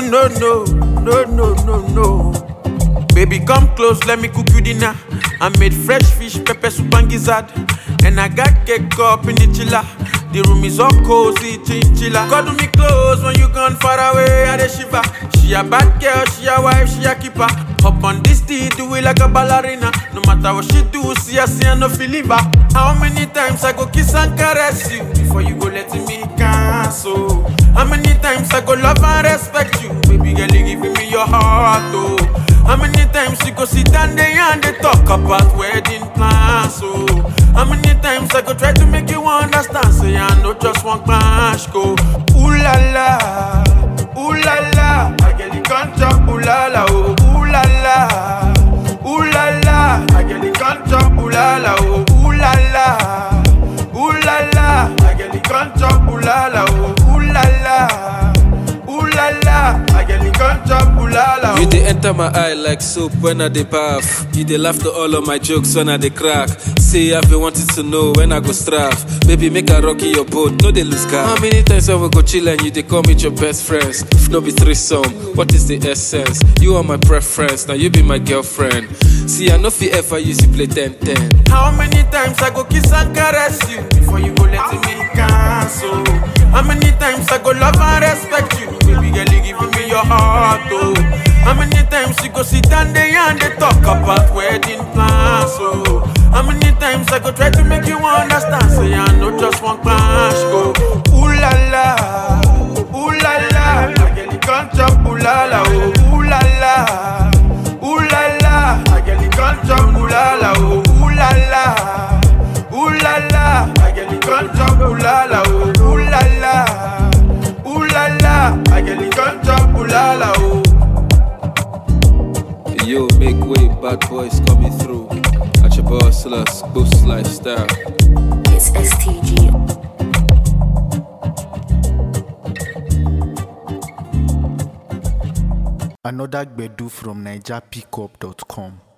no, no, no, no, no, no. Baby, come close, let me cook you dinner. I made fresh fish, pepper soup and gizzard. And I got cake up in the chiller. The room is all cozy, chinchilla. Cuddle me close when you gone far away, I the shiver. She a bad girl, she a wife, she a keeper. Hop on this tea, do it like a ballerina. No matter what she do, see her, see her, no feel it back. How many times I go kiss and caress you before you go let me cancel? How many times I go love and respect you, baby girl, you giving me your heart, oh. How many times you go sit down there and they talk about wedding plans, oh. How many times I go try to make you understand, say I know just one clash, go. Ooh la la, ooh la la, I get the contract, ooh la la, oh. Ooh la la, ooh la la, I get the contract, ooh la la, oh. Ooh la la, ooh la la, I get the contract, ooh la la, oh. Ooh la la, ooh la la, I get the contract, ooh la la, You oh. dey enter my eye like soap when I dey bath. You dey laugh to all of my jokes when I dey crack. Say I've been wanting to know when I go straff. Baby, make I rock you your boat, no dey lose car. How many times I will go chill and you dey come with your best friends? If no be threesome, what is the essence? You are my preference, now you be my girlfriend. See, I no fit ever use you play 10-10. How many times I go kiss and caress you before you go let me cancel? How many times I go love and respect you, baby girl, you giving me your heart, oh. How many times you go sit down there and they talk about wedding plans, oh. How many times I go try to make you understand, say I know just one clash, go. Ooh la la, ooh la la, I get the contract, ooh la la, oh. Ooh la la, ooh la la, I get the contract, ooh la la, oh. Ooh la la. Ooh la la, I get the contract, ooh la la, oh. Ooh la la, ooh la la, I get the contract, ooh la la, oh. Yo, make way, bad boys coming through. At your boss, sluts, boost lifestyle. It's STG. Another Gbedu from NigerPickup.com.